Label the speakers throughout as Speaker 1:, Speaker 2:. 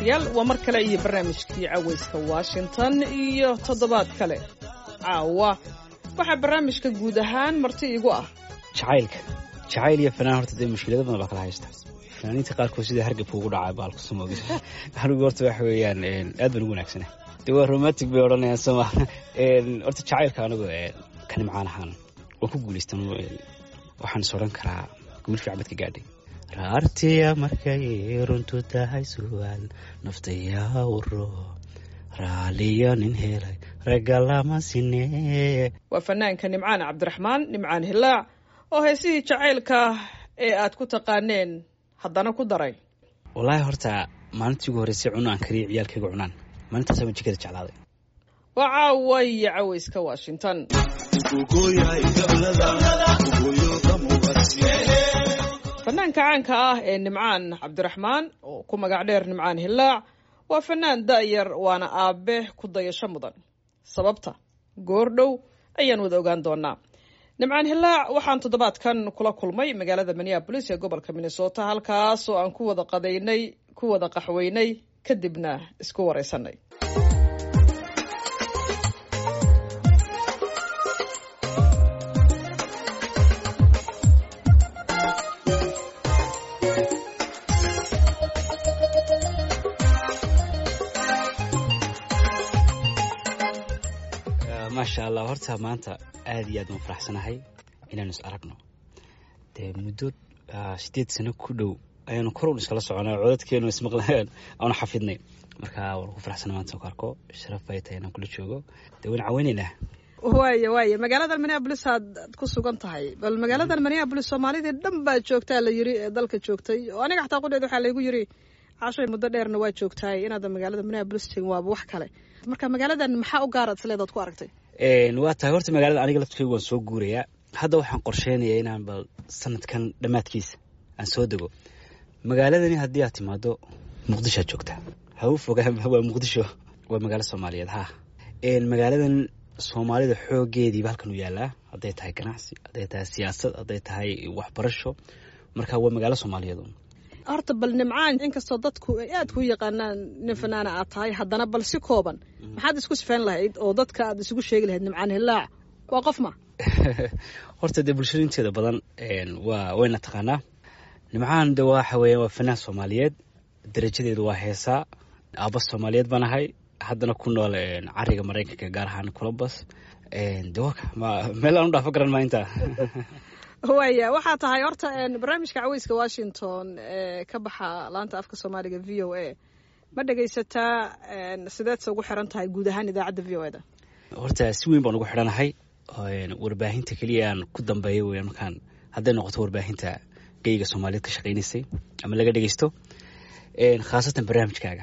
Speaker 1: dhegaystayaal waa mar kale iyo barnaamijkii cawayska washington iyo toddobaad kale caawa waxaa barnaamijka guud ahaan marti igu ah
Speaker 2: jacaylka jacayl iyo fanaan horta dee mushkilado badan baa kala haysta fanaaniinta qaarkood sida hargabka ugu dhacay baalku samoogi anigu horta waxa weeyaan aad baan ugu wanaagsana de waa romantic bay odhanayaan soma horta jacaylka anigu ka nimcaan ahaan waan ku guulaystan waxaan is odhan karaa guul fiican badka gaadhay raartiya markay runtu tahay su'aal naftayaa uro raaliyo nin helay ragga lama sinee
Speaker 1: waa fanaanka nimcaan cabdiraxmaan nimcaan hilaac oo heesihii jacaylka ee aad ku taqaaneen haddana ku daray
Speaker 2: wallaahi horta maalintii ugu horreysay cuno aan kariya ciyaalkayga cunaan maalintaas baan jikada jeclaaday
Speaker 1: waa caawa iyo cawayska washington fanaanka caanka ah ee nimcaan cabdiraxmaan oo ku magac dheer nimcaan hilaac waa fanaan da'yar waana aabe ku dayasho mudan sababta goordhow ayaan wada ogaan doonaa nimcaan hilaac waxaan toddobaadkan kula kulmay magaalada minneabolis ee gobolka minnesota halkaas oo aan ku wada qadaynay ku wada qaxweynay kadibna isku waraysanay
Speaker 2: maasha allah horta maanta aada iyo aad waan faraxsanahay inaanu is aragno dee muddo sideed sano ku dhow ayaanu kor un iskala soconay codadkeenu ismaqleen aanu xafidnay marka waan ku faraxsana maanta ku arko sharaf bay tahay inaan kula joogo dee waan caweynaynaa
Speaker 1: waaya waaya magaaladan minneabolis aad ku sugan tahay bal magaaladan minneabolis soomaalidii dhan baa joogtaa la yiri ee dalka joogtay oo aniga xataa qudheed waxaa laygu yiri cashay muddo dheerna waa joogtaay inaadan magaalada minneabolis tegin waaba wax kale marka magaaladan maxaa u gaaraad isleedaad ku aragtay
Speaker 2: waa tahay horta magaalada aniga laftkeygu waan soo guurayaa hadda waxaan qorsheynayaa inaan bal sanadkan dhammaadkiisa aan soo dego magaaladani haddii aad timaado muqdishoad joogtaa ha u fogaan waa muqdisho waa magaalo soomaaliyeed ha magaaladan soomaalida xoogeediiba halkan u yaalaa hadday tahay ganacsi hadday tahay siyaasad hadday tahay waxbarasho marka waa magaalo soomaaliyeed
Speaker 1: horta bal nimcaan inkastoo dadku ay aad ku yaqaanaan nin fanaana aad tahay haddana bal si kooban maxaad isku sifeyn lahayd oo dadka aad isugu sheegi lahayd nimcaan hilaac waa qof ma
Speaker 2: horta dee bulshada inteeda badan waa wayna taqaanaa nimcaan de waxa weeyaan waa fanaan soomaaliyeed darajadeedu waa heesaa aaba soomaaliyeed baan ahay haddana ku nool cariga maraykanka gaar ahaan columbus de waka meel aan u dhaafo garan maa intaa
Speaker 1: waaya waxaa tahay horta barnaamijka caweyska washington ee ka baxa laanta afka soomaaliga v o a ma dhegaysataa sideedse ugu xiran tahay guud ahaan idaacadda v o e da
Speaker 2: horta si weyn baan ugu xidhanahay warbaahinta keliya aan ku dambeeya weyan markaan hadday noqoto warbaahinta geyga soomaaliyeed ka shaqaynaysay ama laga dhegeysto khaasatan barnaamijkaaga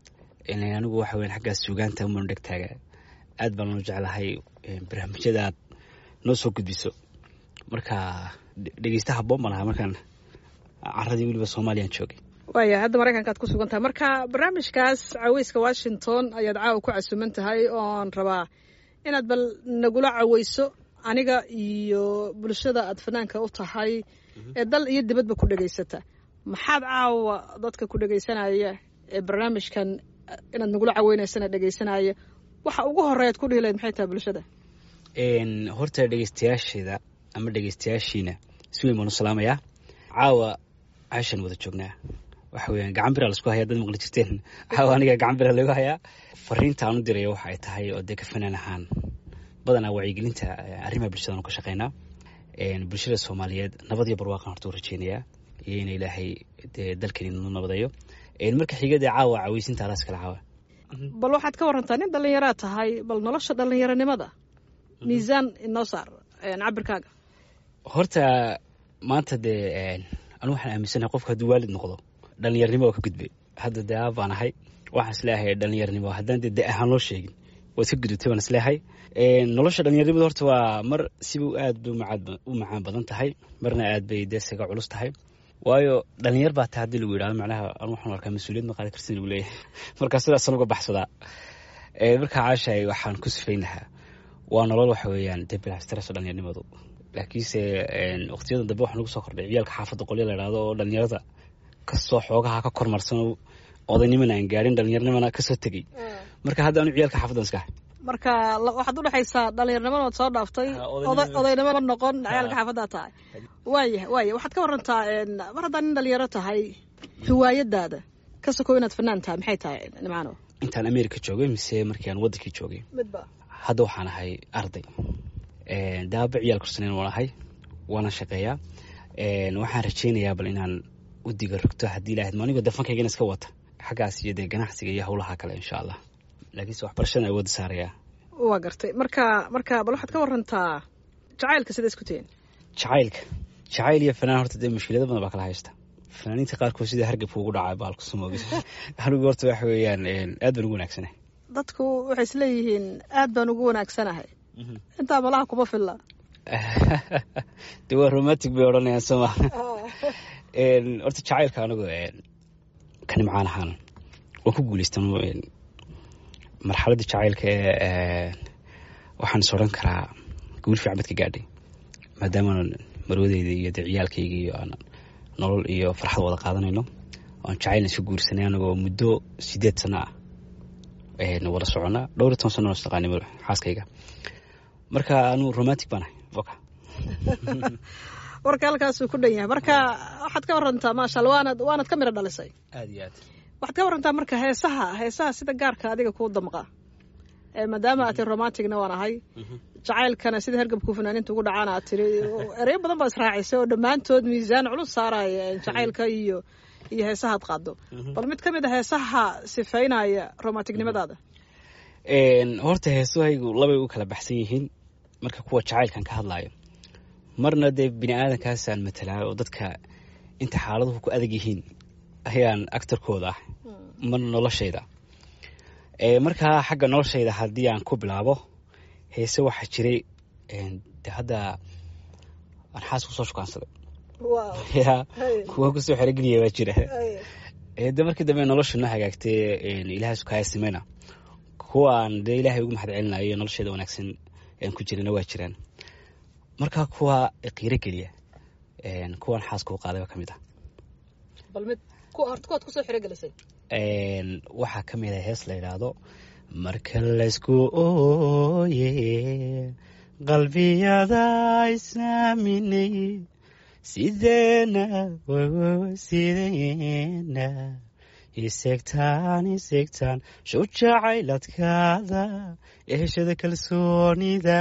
Speaker 2: anigu waxa weyan xaggaas suugaanta umanu dhegtaaga aad baan loo jeclahay barnaamijyada aad noo soo gudbiso marka dhegeystaha boon baan ahaa markaan caradii weliba soomaaliyaan joogay
Speaker 1: waaya hadda maraykankaad ku sugan tahay marka barnaamijkaas caweyska washington ayaad caawa ku casuuman tahay oon rabaa inaad bal nagula caweyso aniga iyo bulshada aad fanaanka u tahay ee dal iyo dibadba ku dhegaysata maxaad caawa dadka ku dhegaysanaya ee barnaamijkan inaad nagula caweynaysana dhegaysanaya waxa ugu horeyaad ku dhihi lahayd maxay tahay bulshada
Speaker 2: horta dhegeystayaasheeda ama dhegeystayaashiina si weyn baan u salaamayaa caawa caashaan wada joognaa waxa weeyaan gacan bira laisku hayaa dad maqli jirteen caawa aniga gacan bira lagu hayaa fariinta aan u diraya waxa ay tahay oo dee ka fanaan ahaan badanaa wacyigelinta arrimaha bulshadaan ka shaqeynaa bulshada soomaaliyeed nabad iyo barwaaqan horta u rajeynayaa iyo in ilaahay dee dalkani nu nabadeeyo marka xiga dee caawa caweysinta alaas kala caawa
Speaker 1: bal waxaad ka warantaa nin dhallinyaraad tahay bal nolosha dhallinyaronimada miisaan inoo saar cabirkaaga
Speaker 2: horta maanta dee anu waxaan aaminsanahay qofka hadduu waalid noqdo dhallinyarnimo waa ka gudbay hadda dee aab baan ahay waxaan isleeyahay dhallinyarnimo haddaan dee de ahaan loo sheegin waad ka gudubtay baan isleeyahay nolosha dhallinyarnimada horta waa mar siba aad bay u macaan badan tahay marna aad bay dee saga culus tahay waayo dhalinyar baa tahay haddii lagu yidhahdo macnaha anu waxaan arkaa mas-uuliyad ma qaadi kartin lagu leeyahay marka sidaasaan uga baxsadaa markaa caashahay waxaan ku sifaynahaa waa nolol waxa weeyaan dee bilaastress dhallinyarnimadu laakiinse waqtiyadan dambe waxaa nagu soo kordhay ciyaalka xaafadda qolya la idhahdo oo dhallinyarada kasoo xoogaha ka kormarsan odaynimana aan gaadhin dhallinyarnimana kasoo tegey marka hadda anu ciyaalka xaafadan iska ahay
Speaker 1: marka la- waxaad udhexaysaa dhalinyarnimada ood soo dhaaftay
Speaker 2: Ha,
Speaker 1: oday-
Speaker 2: odaynimada-
Speaker 1: odaynimo ma noqon
Speaker 2: Ha.
Speaker 1: ciyaalka xaafaddaa tahay waaya waaya waxaad ka warantaa een, mar haddaa nin dhalinyaro tahay hiwaayadaada ka sokow inaad fanaan tahay maxay tahay nimcaano
Speaker 2: intaan america joogay mise markii aan wadankii joogay
Speaker 1: midba
Speaker 2: hadda waxaan ahay arday daaba ciyaal kursaneyn waan ahay waana shaqeeyaa Een, waxaan rajeynayaa bal inaan u diga rogto haddii ilaahad anigoo dafankaygana iska wata xaggaas iyo dee ganacsiga iyo howlaha kale insha allah laakiinse waxbarashada awoodda saarayaa
Speaker 1: waa gartay marka marka bal waxaad ka warantaa jacaylka sida isku tihiin
Speaker 2: jacaylka jacayl iyo fanaan horta dee mushkilado badan baa kala haysta fanaaniinta qaarkood sida hargabka ugu dhacaa baalku sumoogis anigu horta waxa weeyaan een, aad baan ugu wanaagsanahay
Speaker 1: dadku waxay isleeyihiin aad baan ugu wanaagsanahay intaa malaha kuma filla
Speaker 2: de waa romantic bay odhanayaan sooma Een, horta jacaylka anigu een, ka nimcaan ahaan waan ku guuleystan een, marxaladda jacaylka ee een, waxaan is odhan karaa guul fiican bad ka gaadhay maadaama marwadeyda iyo dee ciyaalkayga iyo aan nolol iyo farxad wada qaadanayno oan jacaylna iska guursanay anagoo muddo sideed sano ah een, wada socona dhowr iyo toban sano is taqaanay mar- xaaskayga marka anu romantic baan ahay oka
Speaker 1: warka halkaasuu ku dhan yahay marka waxaad ka warantaa maasha alla waanad waanad ka midho dhalisay
Speaker 2: aad iyo aad
Speaker 1: waxaad ka warantaa marka heesaha heesaha sida gaarka adiga kuu damqa ee maadaama aad tiri romanticna waan ahay jacaylkana sida hergabku fanaaninta ugu dhacaan aad tiri ereyo badan baa israacisay oo dhammaantood miisaan culus saaraya jacaylka iyo iyo heesahaad qaado bal mid ka mid a heesaha sifaynaya romanticnimadaada
Speaker 2: Een, horta heesahaygu labay u kala baxsan yihiin marka kuwa jacaylkan ka hadlaayo marna dee bini aadankaasaan matalaa oo dadka inta xaaladuhu ku adag yihiin ayaan actarkooda ah marna noloshayda Ee, markaa xagga noloshayda haddii aan ku bilaabo heese waxaa jiray een, de hadda aan xaas kusoo shukaansaday ya kuwa kusoo xerogeliya baa jira Ee, de markii dambe nolosha noo hagaagtay een, ilaahay sukaya simeyna kuwaan dee ilaahay ugu mahad celinayo nolosheeda wanaagsan aan ku jirana waa jiraan marka kuwa qiiro geliya een, kuwan xaaska u qaadayba ka mid ah
Speaker 1: bal mid horta kuwaad kusoo xirogelisay
Speaker 2: Een, waxaa ka mid ah hees la yidhaahdo marka laysku ooye qalbiyada isaaminay sideena wawa sideena isegtaan isegtaan shujacayladkaada eheshada kalsoonida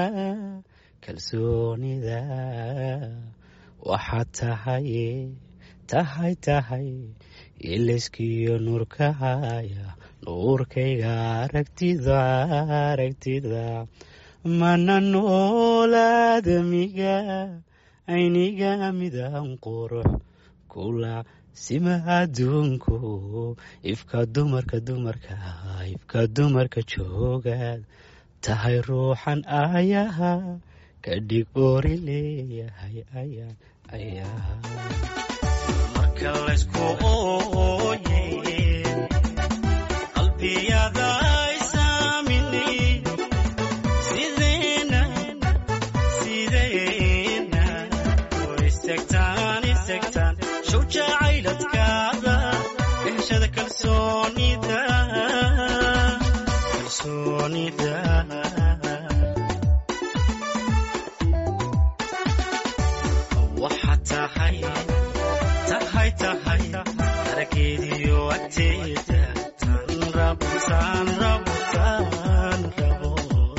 Speaker 2: kalsoonida waxaad tahay tahay tahay ilayskiyo nuurkahaya nuurkayga aragtida aragtida mana noolaadamiga ayniga midan qurux kula sima adduunku ifka dumarka dumarka ifka dumarka joogaad tahay ruuxan ayaha ka dhig oori leeyahay ayaa ayaa marka laysku ooye qalbiyada isaaminay sideena sideena oo isegtaan isegtaan shujacayladkaada heshada kalsoonida kalsoonida waxaad tahay tahay tahay arageediyo agteeda tan rabo tan rabo tan rabo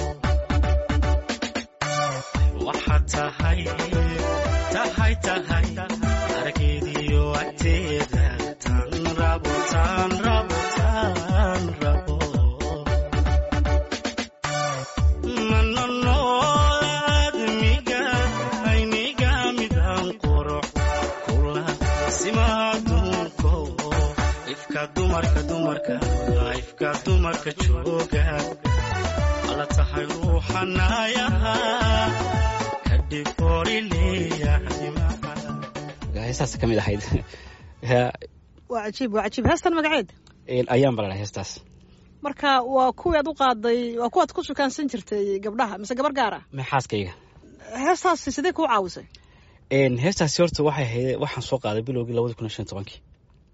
Speaker 2: waxaad tahay tahay tahay arageediyo agteeda tan rabo tan rabo tan rabo mana noolaadmiga ayniga midan qurux kula simaadunko ifka dumarka dumarka ifka dumarka jooga ala tahay ruuxanayaha kadhib ori leeyahay heestaas ka mid ahayd
Speaker 1: waa cajiib waa cajiib heestan magaceed
Speaker 2: ayaan balala heestaas
Speaker 1: marka waa kuwii aad u qaaday waa kuwaad ku shukaansan jirtay gabdhaha mise gabar gaar ah
Speaker 2: maxaaskayga
Speaker 1: heestaasi sidee kuu caawisay
Speaker 2: heestaasi horta waxay ahayd waxaan soo qaaday bilowgii labadi kun iyo shan iyo tobankii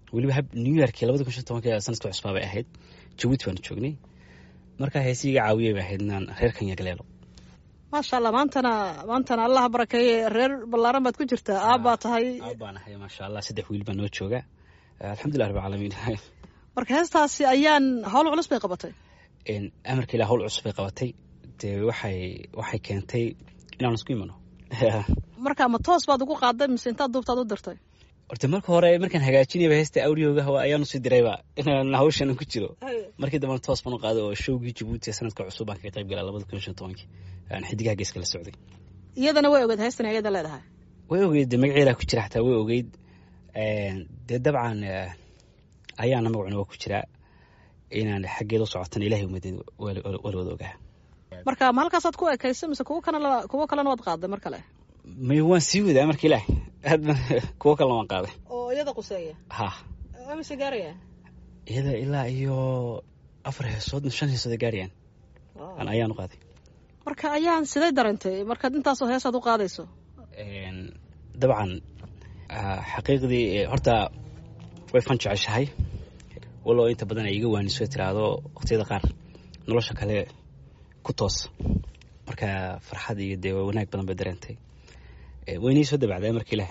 Speaker 2: weliba hab new yorkii labada kun shan tobanka sanadka cusbaa bay ahayd jabuuti baanu joognay markaa heesii iga caawiyay bay ahayd inaan reerkan yagleelo
Speaker 1: maasha allah maantana maantana allah barakeeye reer ballaaran baad ku jirtaa aabbaa tahay
Speaker 2: aab baan ahay maasha allah saddex wiil baa noo jooga alxamdulilah rabbi caalamiin
Speaker 1: marka heestaasi ayaan howl culus bay qabatay
Speaker 2: amarka ilah howl cusub bay qabatay dee waxay waxay keentay inaan isku imano
Speaker 1: marka ma toos baad ugu qaaday mise intaad duubtaad u dirtay
Speaker 2: horta marka hore markaan hagaajinayba heesta audioga ayaanu sii dirayba inaan hawshan ku jiro markii dambena toos baan u qaaday oo showgii jabuuti sanadka cusub baan kaga qayb galaa labada kun shan tobankii aan xidigaha geeska la socday
Speaker 1: iyadana way ogeyd heestan iyada leedahay
Speaker 2: way ogeyd dee magaceedaa ku jira xataa way ogeyd dee dabcan ayaana magacuna waa ku jiraa inaan xaggeeda u socotana ilahay umadeed wala wada ogaa
Speaker 1: marka ma halkaasaad ku ekaysay mise kuwo kana kuwo kalena waad qaaday mar kale
Speaker 2: may waan sii wadaa marka ilaah aadba kuwo kalena waan qaaday
Speaker 1: oo iyada quseeya
Speaker 2: ha
Speaker 1: mise gaaraya
Speaker 2: iyada ilaa iyo afar heesood shan heesood ay gaarayaan aan ayaan u qaaday
Speaker 1: marka ayaan siday darantay markaad intaasoo heesaad u qaadayso
Speaker 2: dabcan xaqiiqdii horta way fan jeceshahay walo inta badan ay iga waaniso tiraahdo waqtiyada qaar nolosha kale ku toos marka farxad iyo dee wanaag badan bay dareentay waynii soo dabacday marka ilaah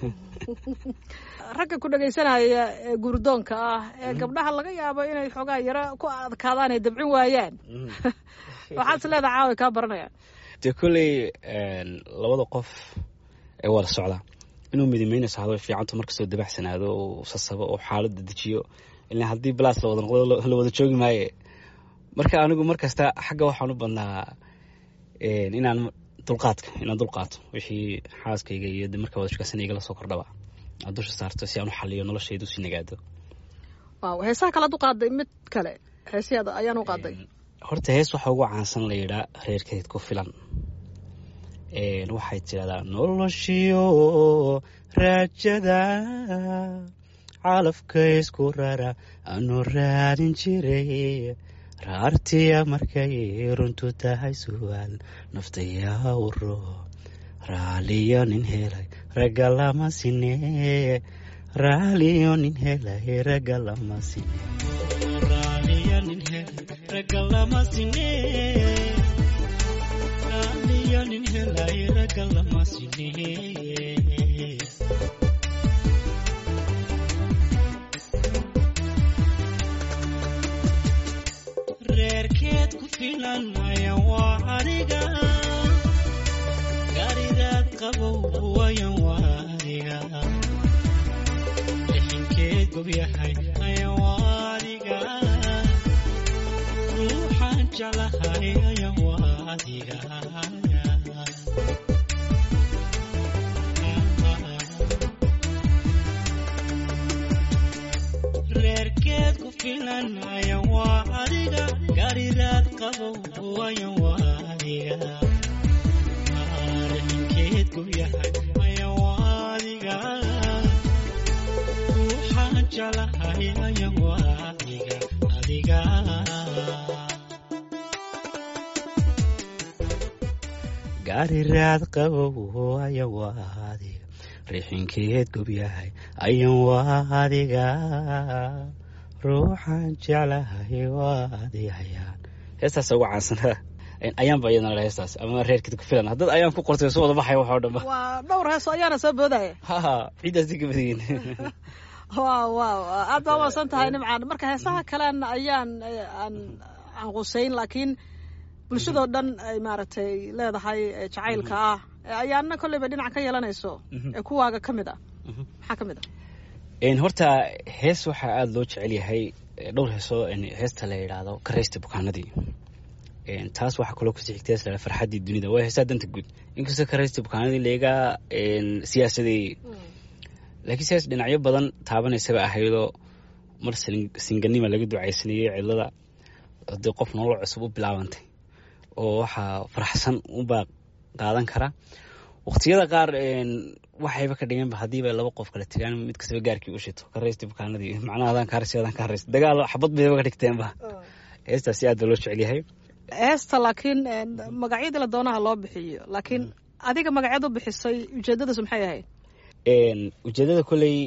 Speaker 1: ragga ku dhegaysanaya ee guurdoonka ah ee gabdhaha laga yaabo inay xoogaa yaro ku adkaadaan ay dabcin waayaan waxaad is leedaha caawa kaa baranayaan
Speaker 2: dee kolley labada qof ee wada socdaa inuu midimeynayso hado fiicanto markastoo dabacsanaado uu sasabo oo xaaladda dejiyo ilaa haddii balaas lawada noqdo la wada joogi maaye marka anigu mar kasta xagga waxaan u badnaa inaan dulqaadka inaan dulqaato wixii xaaskayga iyo markaa wada shukaasanayga lasoo kordhaba aan dusha saarto si aan u xaliyo noloshayda usii nagaado
Speaker 1: waaw heesaha kalead u qaaday mid kale heesyaada ayaan u qaaday
Speaker 2: horta hees waxaa ugu caansan la yidhaa reerkeed ku filan waxay tidhahdaa noloshiyo raajada calafka isku rara aanu raadin jiray raartiya markay runtu tahay su'aal naftayaa uro raaliyo nin helay ragga lama sine raaliyo nin helay ragga lama sine raaliyo nin helay ragga lama sine raaliyo nin helay ragga lama sine reerkeed ku filan ayan waa adiga garidaad qabow wayan waa adiga lixinkeed gobyahay ayan waa adiga ruuxaan jeclahay ayan waa adiga reerkeed ku filan ayan waa adiga gariraad qabow wayan waa adiga arrinkeed ku yahay ayan waa adiga ruuxaan jeclahay ayan waa adiga adiga gariraad qabow ayan waa adiga rixinkeed gobyahay ayan waa adiga ruuxaan jeclahay waa adigayaan heestaas ugu caansanaa ayaanba iyadana heestaas ama reerkeed ku filan haddad ayaan ku qortay soo wada baxaya waxoo dhanba
Speaker 1: waa dhowr heeso ayaana soo boodaya
Speaker 2: haha ciiddaas ka badayin
Speaker 1: waaw waaw aad baa umaasan tahay nimcaan marka heesaha kalen ayaan aan aan quseyn laakiin bulshadoo dhan ay maaragtay leedahay jacaylka ah ayaana kolleyba dhinac ka yeelanayso ee kuwaaga ka mid ah maxaa ka mid ah
Speaker 2: horta hees waxaa aada loo jecel yahay dhowr heesoo heesta la yidhaahdo karaysta bukaanadii taas waxaa kaloo kusii xigta hees la farxaddii dunida waa heesaa danta guud inkastoo karaysta bukaanadii laga siyaasadeeyey laakiinse hees dhinacyo badan taabanaysaba ahaydoo mar singanima laga ducaysanayey cidlada hadii qof nolol cusub u bilaabantay oo waxaa faraxsan unbaa qaadan kara waqtiyada qaar waxayba ka dhigeenba haddiiba laba qof kala tegaan mid kastaba gaarkii u shito ka raysta bukaanadii macnaha adaan kaa raysta adaan kaa raysta dagaal xabad bayba ka dhigteenba heestaasi aad baa loo jecel yahay
Speaker 1: heesta laakiin magacyadii la doonaha loo bixiyo laakiin adiga magaceed u bixisay ujeedadaas maxay ahayd
Speaker 2: ujeedada kolley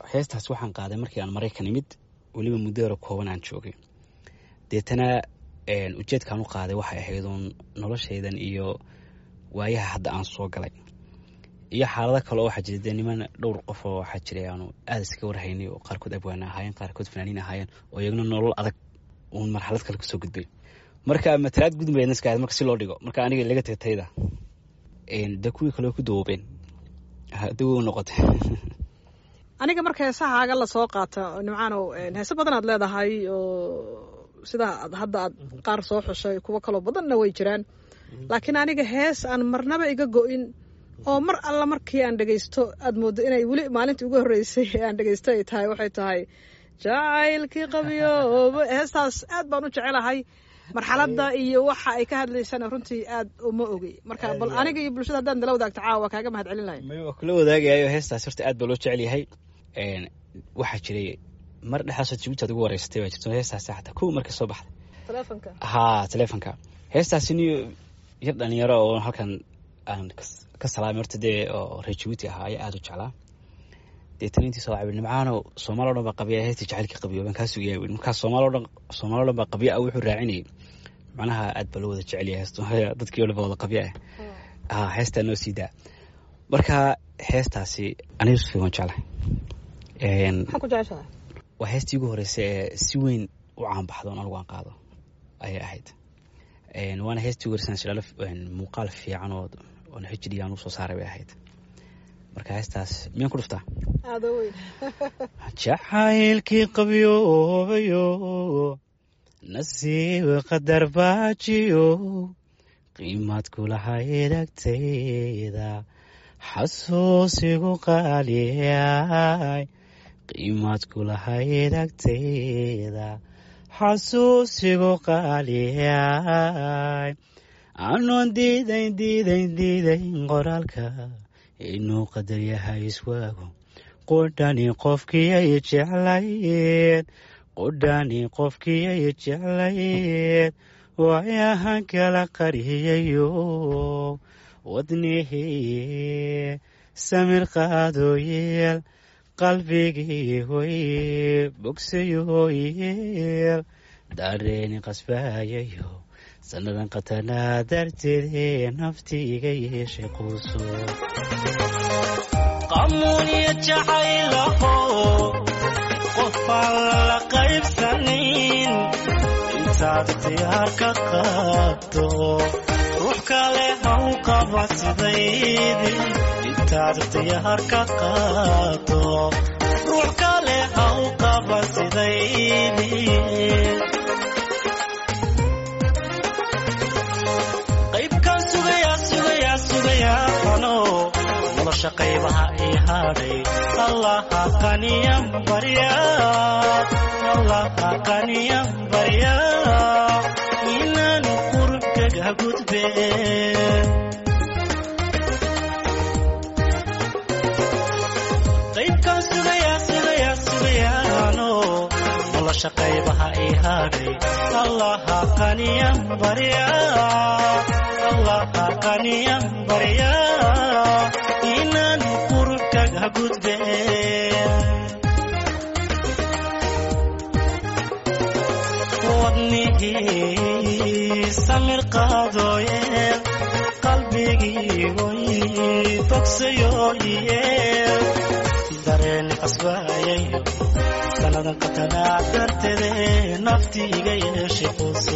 Speaker 2: heestaas waxaan qaaday markii aan maraykan imid weliba muddo hore kooban aan joogay deetana ujeedkaan u qaaday waxay ahayd uun noloshaydan iyo waayaha hadda aan soo galay iyo xaalado kale oo waxaa jira dee niman dhowr qof oo waxaa jiray aanu aada iskaga warhaynay oo qaarkood abwaana ahaayeen qaarkood fanaaniin ahaayeen oo iyagna nolol adag uun marxalad kale kusoo gudbay marka matalaad gudmayna iska ahayd marka si loo dhigo marka aniga laga tagay tayda dee kuwii kale ku dawoobeen dawow noqotay
Speaker 1: aniga marka heesahaaga lasoo qaata nimcaanow heese badan aad leedahay oo sidaa hadda aad qaar soo xushay kuwo kaloo badanna way jiraan laakiin aniga hees aan marnaba iga go-in oo mar alla markii aan dhegaysto aad mooddo inay weli maalintii ugu horreysay ee aan dhegaysto ay tahay waxay tahay jacaylkii qabyooba heestaas aad baan u jecelahay marxaladda iyo waxa ay ka hadlaysana runtii aad uma ogey marka bal aniga iyo bulshada haddaan dala wadaagto caawa kaaga mahad celin lahay
Speaker 2: waa kula wadaagayayo heestaas horta aad baa loo jecel yahay waxaa jiray mar dhexaasoo jabuuti aad ugu wareysatay baa jirto heestaasi xataa kow marka soo baxday
Speaker 1: telefonka
Speaker 2: haa telefonka heestaasi ni yar dhalinyaro oo halkan aan ka salaamay horta dee oo reer jabuuti ahaa ayaa aada u jeclaa deetana intii soo cabir nimcaano soomaali o dhan baa qabiya heestii jacaylkii qabiyo baan kaa sugayaa wi markaa soomaali o dhan soomaali o dhan baa qabiya ah wuxuu raacinayay macnaha aad baa loo wada jecel yahay heestu dadkii o dhan baa wada qabiya ah haa heestaa noo sii daa marka heestaasi aniga si waan jeclahay
Speaker 1: maxaa ku jeceshahay
Speaker 2: waa heestii ugu horreysay ee si weyn u caanbaxdo on anigu aan qaado ayay ahayd waana heestii ugu horreysay shidhalo muuqaal fiican oo oon hd aan usoo saaray bay ahayd marka heestaas miyaan ku dhuftaa
Speaker 1: aada weyn
Speaker 2: jacaylkii qabyoobayo nasiib qadar baajiyo qiimaad kulahayd agtayda xasuusigu qaaliyay qiimaad kulahayd agtayda xasuusigu qaaliyay anoon diidayn diidayn diidayn qoraalka inuu qadar yahay iswaago qudhani qofkiyay jeclayd qudhani qofkiyay jeclayd waayahan kala qariyayo wadnihii samir qaadooyeel qalbigii hoy bogsayooyeel dareeni qasbaayayo sannadan qatanaa darteedee nafti iga yeeshay quuso qamuuniya jacaylaho qofaan lala qaybsanin intaad ikhtiyaar ka qaabto ruux kale haw qaba sidaydi intaad ikhtiyaar ka qaabto ruux kale haw qaba sidaydi qaybkaan sugayaa sugayaa sugayaa ano nolosha qaybaha ii hadhay allaha qaniyan barya allaha qaniyan barya inaan qurubkaga gudbe qaybkaan sugayaa sugayaa sugayaano nolosha qaybaha ii hadhay allaha qaniyan barya allaha qaniyan barya inaan qurubkaga gudbe wadnigii samir qaadooye qalbigii oy bogsayooye dareeni qasbaayayo sannadan qatanaa darteede nafti iga yeeshay quuso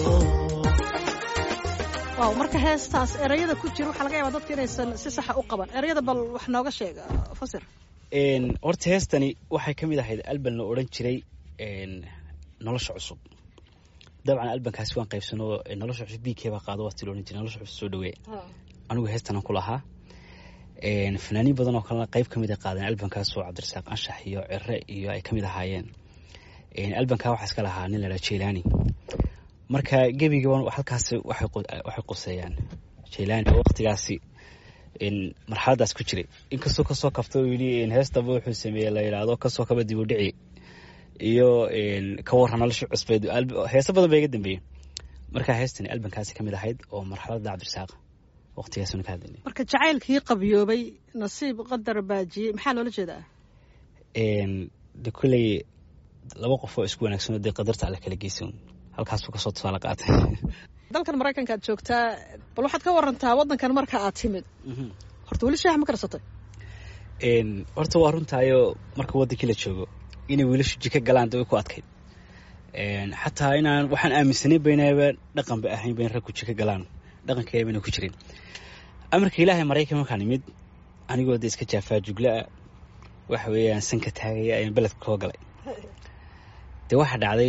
Speaker 1: waaw marka heestaas erayada ku jira waxaa laga yaabaa dadka inaysan si saxa u qaban erayada bal wax nooga sheeg fasir
Speaker 2: horta heestani waxay ka mid ahayd alban la odhan jiray nolosha cusub dabcan albankaasi waan qaybsano nolosha cusub b k baa qaado waati la odhan jiray nolosha cusub soo dhaweey anigu heestanan ku lahaa fanaaniin badan oo kalena qayb ka mid a qaadeen albankaas oo cabdirasaaq anshax iyo cire iyo ay ka mid ahaayeen albankaa waxaa iska lahaa nin la dhaha jelani marka gebigaban halkaas waxay quseeyaan jelani oo waktigaasi marxaladaas ku jiray inkastoo kasoo kabta uu yidhi heestaba wuxuu sameeyey la yidhaahdo kasoo kaba dib u dhici iyo ka warran nolosha cusbeed heeso badan ba iga dambeeyey marka heestani albankaasi ka mid ahayd oo marxaladda cabdirasaaq waqtigaasuna ka hadlaynay
Speaker 1: marka jacaylkii qabyoobay nasiib qadar baajiyey maxaa loola jeedaa
Speaker 2: de kolley laba qof oo isku wanaagsanoo dee qadarta alle kala geysan halkaasuu kasoo tusaale qaatay
Speaker 1: dalkan maraykanka aad joogtaa bal waxaad ka warantaa waddankan marka aad timid horta weli shaax ma karsatay
Speaker 2: horta waa runtaayoo marka waddankii la joogo inay wiilashu jika galaan de way ku adkayd xataa inaan waxaan aaminsanayn baynaba dhaqan ba ahayn bayn ragku jika galaan dhaqankeeda bayna ku jirin amarka ilaahay maraykan markaan imid anigoo de iska jaafaa juglaa waxa weeyaan sanka taagaya ayaan beledka koo galay dee waxaa dhacday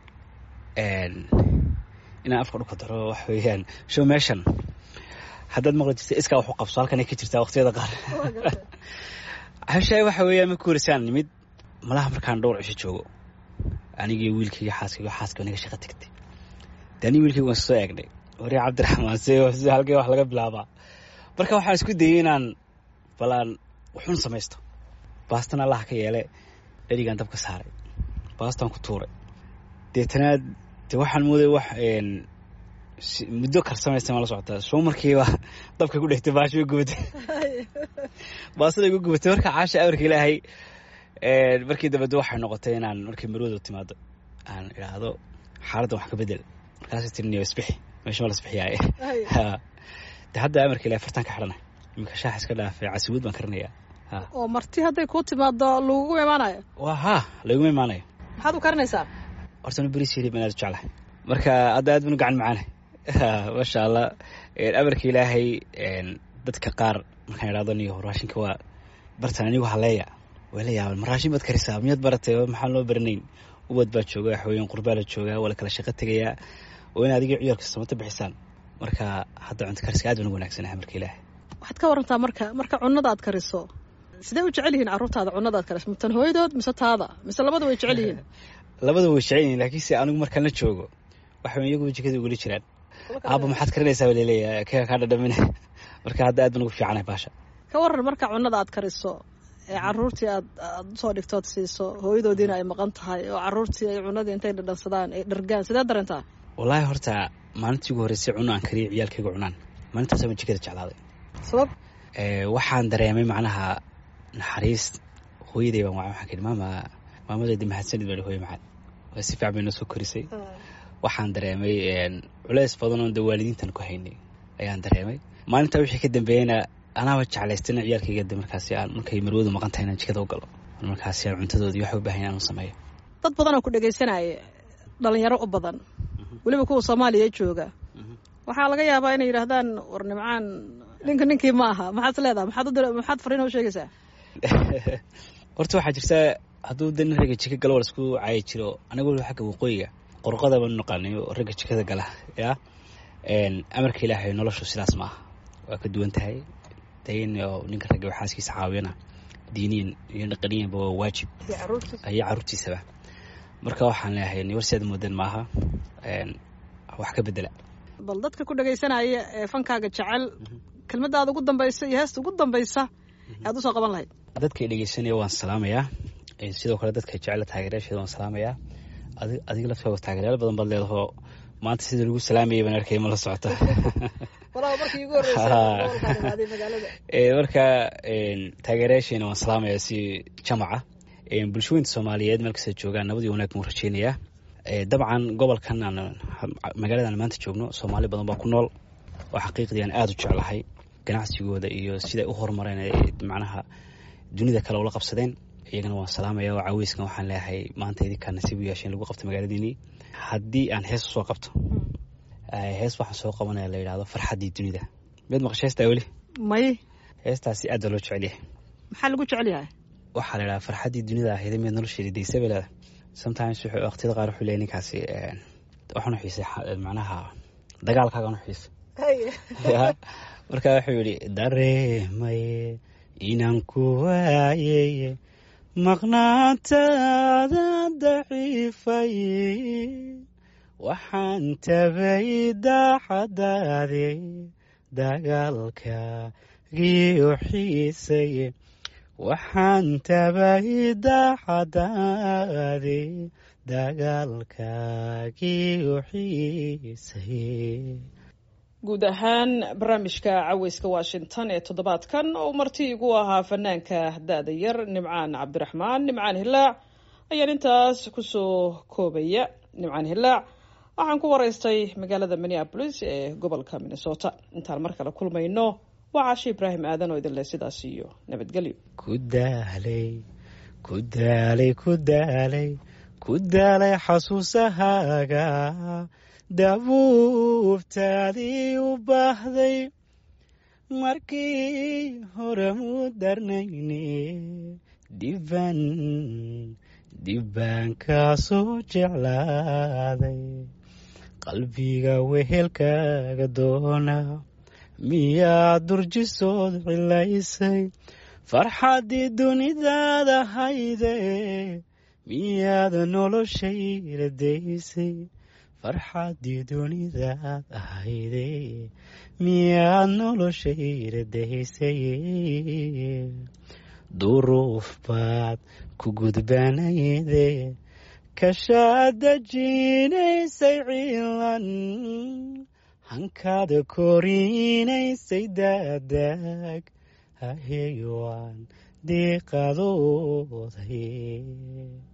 Speaker 2: inaan afka dhulka daro waxa weeyaan show meeshan haddaad maqli jirta iskaa waxu qabso halkanay ka jirtaa waqtiyada qaar hashaay waxa weeyaan marka horesaan nimid malaha markaan dhowr cisho joogo anigii wiilkayga xaaskayga xaaska naga shaqa tagtay de anigi wiilkayga waan soo eegnay wari cabdiraxmaan se halkee wax laga bilaabaa marka waxaan isku dayay inaan balaan wuxuun samaysto baastan allaha ka yeele dherigaan dabka saaray baastaan ku tuuray deetana de waxaan mooday wax muddo karsamaysta ma la socotaa soo markiiba dabka ku dhegtay baasha way gubatay baastada igu gubatay marka caasha amarka ilaahay markii dambede waxay noqotay inaan markii marwada timaado aan idhaahdo xaaladdan wax ka bedel markaas tiriniyo isbixi meesha ma la isbixiyaaye de hadda amarka ilahay fartaan ka xidhana iminka shaax iska dhaafay casiwad baan karinayaa
Speaker 1: oo marti hadday kuu timaado lagugu imaanayo
Speaker 2: wa ha laguma imaanayo
Speaker 1: maxaad u karinaysaa
Speaker 2: horta bris hilib aan aad u jeclahay marka hadda aad banu gacan macaana maasha allah amarka ilaahay dadka qaar markaan idhahdo niyo raashinka waa bartan anigu haleeya way la yaaban ma raashin baad karisaa miyaad baratay maxaan loo baranayn ubad baa jooga waxaweyaan qurbaa la joogaa waa la kala shaqo tegayaa oo in adigii ciyaalka samata bixisaan marka hadda cunto kariska aad baan ugu wanaagsanahay marka ilaahay
Speaker 1: waxaad ka warantaa marka marka cunada aad kariso sidee u jecel yihiin carruurtaada cunada aad kariso matan hooyadood mise taada mise labada way jecel yihiin
Speaker 2: labada way jecel yihiin laakiinse anigu markaan la joogo waxa iyaguba jikada ugula jiraan aaba maxaad karinaysaa baa laleeyahay kega kaa dhadhamina marka hadda aad baan ugu fiicanahay baasha
Speaker 1: ka waran marka cunada aad kariso ee caruurtii aad aad usoo dhigtood siiso hooyadoodiina ay maqan tahay oo caruurtii ay cunadii intay dhadhansadaan ay dhargaan sidee dareentaa
Speaker 2: wallaahi horta maalintii ugu horreysay cuno aan kariyo ciyaalkayga cunaan maalintaas baan jikada jeclaaday
Speaker 1: sabab
Speaker 2: waxaan dareemay macnaha naxariis hooyaday baan waxaan ka idhi maama maamadeedi mahadsanid baa hooye macaan waa si fiican bay noo soo korisay waxaan dareemay culeys badan oon de waalidiintan ku haynay ayaan dareemay maalintaa wixii ka dambeeyeyna anaaba jeclaystayna ciyaalkayga de markaasi aan markay marwadu maqan tahay inaan jikada u galo markaasi aan cuntadoodii waxa u baahan aan u sameeyo
Speaker 1: dad badan oo ku dhegaysanaya dhalinyaro u badan weliba kuwa soomaaliya jooga waxaa laga yaabaa inay yidhaahdaan war nimcaan ninka ninkii ma aha maxaad is leedaha maxaad u maxaad fariin u sheegaysaa
Speaker 2: horta waxaa jirta hadduu de nin ragga jika galo war isku caayi jiro aniga waliba xagga waqooyiga qorqada baan u naqaanayo ragga jikada gala yaa amarka ilaahay noloshu sidaas ma aha waa ka duwan tahay de in ninka ragga xaaskiisa caawiyana diiniyan iyo dhaqaniyanba waa waajib iyo caruurtiisaba marka waxaan leeyahay niwarseed moodan maaha wax ka bedela
Speaker 1: bal dadka ku dhagaysanaya ee fankaaga jecel kelmadaada ugu dambaysa iyo heesta ugu dambaysa aad usoo qaban lahayd
Speaker 2: dadka dhegeysanaya waan salaamayaa sidoo kale dadka jecela taageerayaasheeda waan salaamayaa adiga laftooga taageeryaal badan baad leedahoo maanta sida lagu salaamayay baan arkay ma la socota marka taageerayaasheena waan salaamayaa si jamaca bulshooyinta soomaaliyeed meel kasta joogaan nabad iyo wanaag baan rajeynayaa dabcan gobolkan aan magaaladan maanta joogno soomaali badan baa ku nool oo xaqiiqdii aan aada u jeclahay ganacsigooda iyo siday u horumareen macnaha dunida kale ula qabsadeen iyagana waan salaamaya oo caaweyskan waxaan leeyahay maanta idinkaa nasiib u yeesheen lagu qabto magaaladiinii haddii aan hees usoo qabto hees waxaan soo qabanaya la yidhahdo farxaddii dunida mid maqasha heestaa weli
Speaker 1: may
Speaker 2: heestaasi aad baa loo jecel yahay
Speaker 1: maxaa lagu jecel yahay
Speaker 2: waxaa la yidhahdaa farxaddii dunida ahayd mid nolosheeda daysa bay leedahay sometimes wuxuu waqtiyada qaar wuxuu leeyahay ninkaasi waxaan u xiisay macnaha dagaalkaagan u xiisay marka wuxuu yidhi dareemaye inaan ku waayeye maqnaantaada daciifaye waxaan tabay daacadaade dagaalkaagii u xiisaye waxaan tabay daacadaade dagaalkaagii u xiisaye
Speaker 1: guud ahaan barnaamijka caweyska washington ee toddobaadkan oo marti igu ahaa fanaanka da-da yar nimcaan cabdiraxmaan nimcaan hilaac ayaan intaas kusoo koobaya nimcaan hilaac waxaan ku waraystay magaalada minneabolis ee gobolka minnesota intaan mar kale kulmayno waa caashe ibraahim aadan oo idinleh sidaas iyo nabadgelyo
Speaker 2: ku daalay ku daalay ku daalay ku daalay xasuusahaaga dabuubtaadii u baahday markii hore mu darnayne diban dibbaan kaasoo jeclaaday qalbiga wehelkaaga doona miyaad durjisood cilaysay farxaddii dunidaada hayde miyaad noloshayla daysay farxaddii dunidaad ahayde miyaad noloshayla daysay duruuf baad ku gudbanayde kashaad dajinaysay ciilan hankaada korinaysay daadaag haheywaan diiqadooday